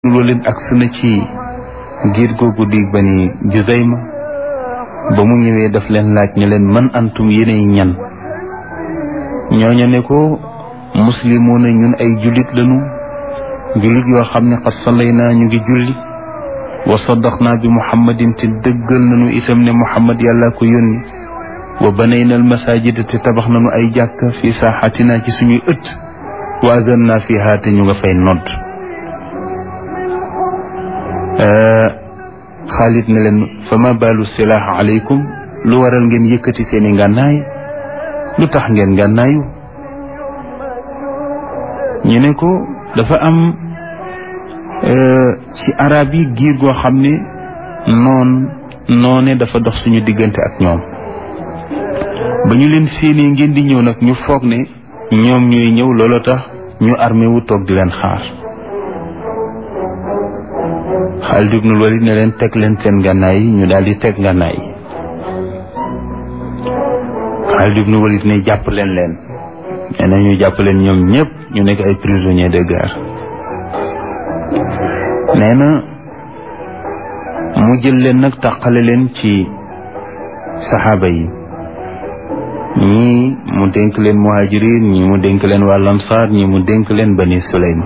loolu it agsi na ci giir googu di bani Juzayma ba mu ñëwee daf leen laaj ne leen man antum yéenay ñan ñooña ne ko muslimoona ñun ay jullit lañu jullit yoo xam ne xat salay naa ñu ngi julli wa saddaxnaa bi muhammadin te dëggal nañu itam ne muhammad yàlla ko yónni wa banayna al masajida te tabax nañu ay jàkk fi saaxatina ci suñuy ëtt wa azan naa fiha te ñu nga fay nodd xaalit ne leen fa ma baalu silaax aleykum lu waral ngeen yëkkati seeni ngànnaay lu tax ngeen ngànnaayu ñu ne ko dafa am ci arab yi giir goo xam ne noon noone dafa dox suñu diggante ak ñoom ba ñu leen séenee ngeen di ñëw nag ñu foog ne ñoom ñooy ñëw looloo tax ñu armé wu toog di leen xaar Xaalid ibnul Walid ne leen teg leen seen ngànnaay yi ñu daal di teg ngànnaay yi Xaalid ibnul Walid ne jàpp leen leen nee na ñu jàpp leen ñoom ñëpp ñu nekk ay prisonniers de guerre nee na mu jël leen nag tàqale leen ci saxaaba yi ñii mu dénk leen muhajirin ñii mu dénk leen waa lamsaar ñii mu dénk leen bani sulaym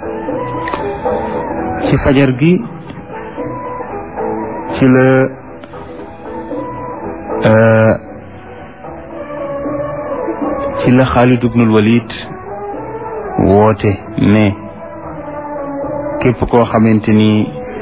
ci fajar gi ci la ci la Xaalid ibnul Walid woote ne képp koo xamante ni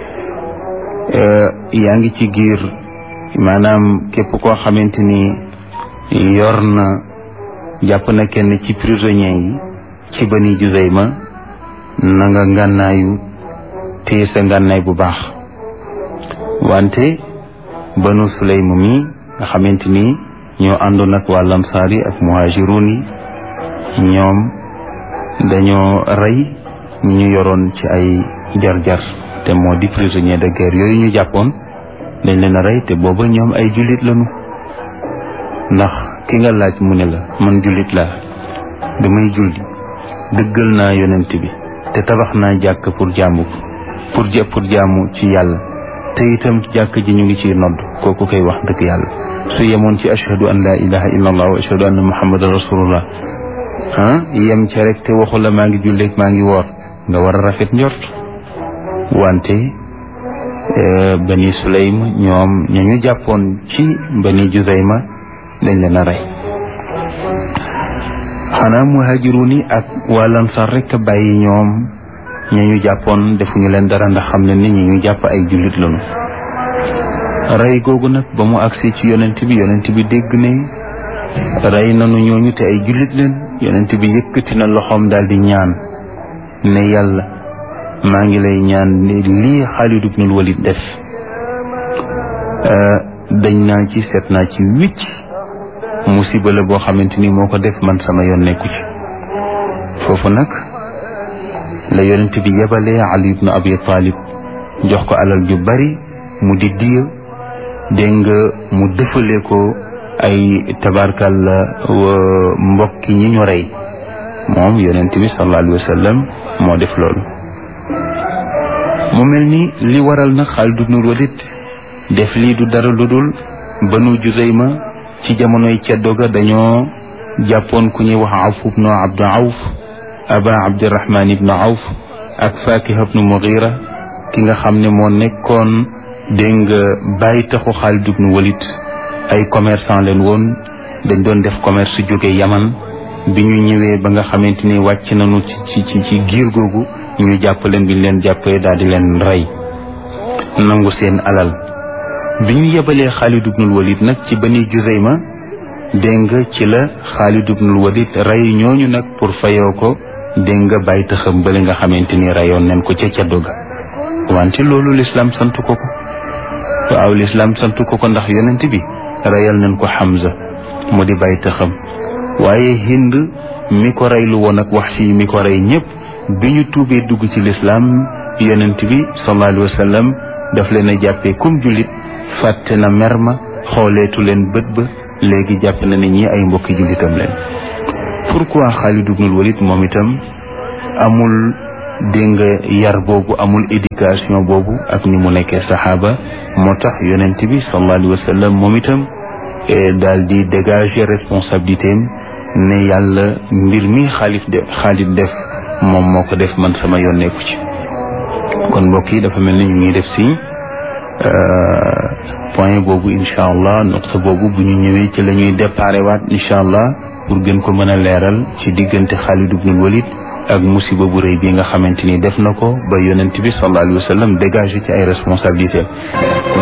yaa ngi ci giir maanaam képp koo xamante ni yor na jàpp na kenn ci prisonniers yi ci Bani Juzayma na nga ngànnaayu téye sa ngànnaay bu baax wante Banu Sulaym mi nga xamante ni ñoo àndoon ak waa lamsaar yi ak muhaajiruun yi ñoom dañoo rey ñu yoroon ci ay jar-jar te moo di prisonnier de guerre yooyu ñu jàppoon dañ leen a rey te booba ñoom ay jullit lañu ndax ki nga laaj mu ne la man jullit laa damay julli dëggal naa yonent bi te tabax naa jàkk pour jaamu pour ja pour jaamu ci yàlla te itam jàkk ji ñu ngi ciy nodd kooku koy wax dëgg yàlla su yemoon ci ashhadu an laa ilaha illa allah wa ashhadu anna muhammadan rasulullah ah yem ca rek te waxu la maa ngi julleeg maa ngi woor nga war a rafet njort wante bani sulaym ñoom ña ñu jàppoon ci bani juzayma dañ leen a rey xanaa muhaajiruun yi ak waa Ansaar rek a bàyyi ñoom ña ñu jàppoon defuñu leen dara ndax xam ne nit ñi ñu jàpp ay jullit lañu rey googu nag ba mu agsi ci yonent bi yonent bi dégg ne rey nanu ñooñu te ay jullit leen yonent bi yëkkati na loxoom daal di ñaan ne yàlla maa ngi lay ñaan ne lii Xaalid ibnul Walid def dañ naa ci seet naa ci wicc musiba la boo xamante ni moo ko def man sama yoon nekku ci foofu nag la yonent bi yebalee Ali ibnu Abi Talib jox ko alal ju bari mu di diya dégg nga mu dëfale ko ay tabarkal mbokki ñi ñu rey moom yonent bi sallallahu alayhi wa sallam moo def loolu mu mel ni li waral nag Xaalid ibnul Walid def lii du dara lu dul Banu Juzayma ci jamonoy ceddo ga dañoo jàppoon ku ñuy wax Awf ibnu Abdu Awf aba Abdirahman ibnu Awf ak Fakiha ibnu Mughira ki nga xam ne moo nekkoon dégg nga bàyyi taxu Xaalid ibnu Walid ay commerçant leen woon dañ doon def commerce jóge Yaman bi ñu ñëwee ba nga xamante ni wàcc nañu ci ci ci giir googu ñu jàpp leen bi ñu leen jàppee daal di leen rey nangu seen alal bi ñu yebalee Xaalid ibnul Walid nag ci Bani Juzayma dégg nga ci la Xaalid ibnul Walid rey ñooñu nag pour fayoo ko dégg nga bàyyi taxam bale nga xamante ni reyoon nañ ko ca caddo ga wante loolu lislaam sant ko ko waaw lislaam sant ko ko ndax yonent bi reyal nañ ko Hamza mu di bàyyi taxam waaye Hind mi ko reylu woon ak Wahshi mi ko rey ñëpp bi ñu tuubee dugg ci lislaam yonent bi sallallahu alayhi wa sallam daf leen a jàppee comme jullit fàtte na mer ma xooleetu leen bët ba léegi jàpp na ne ñi ay mbokki jullitam leen pourquoi Xaalid ibnul Walid moom itam amul dégg nga yar boobu amul éducation boobu ak ni mu nekkee saxaaba moo tax yonent bi sallallahu alayhi wa sallam moom itam daal di dégager responsabilité am ne yàlla mbir mi xaalif de xaalit def moom moo ko def man sama yoon nekku ci kon mbokk yi dafa mel ni ñu ngi def si point boobu incha allah noqta boobu bu ñu ñëwee ci la ñuy déparé waat incha allah pour gën ko mën a leeral ci diggante Xaalid ibnul Walid ak musiba bu rëy bi nga xamante ni def na ko ba yonent bi sallallahu alayhi wa sallam dégagé ci ay responsabilités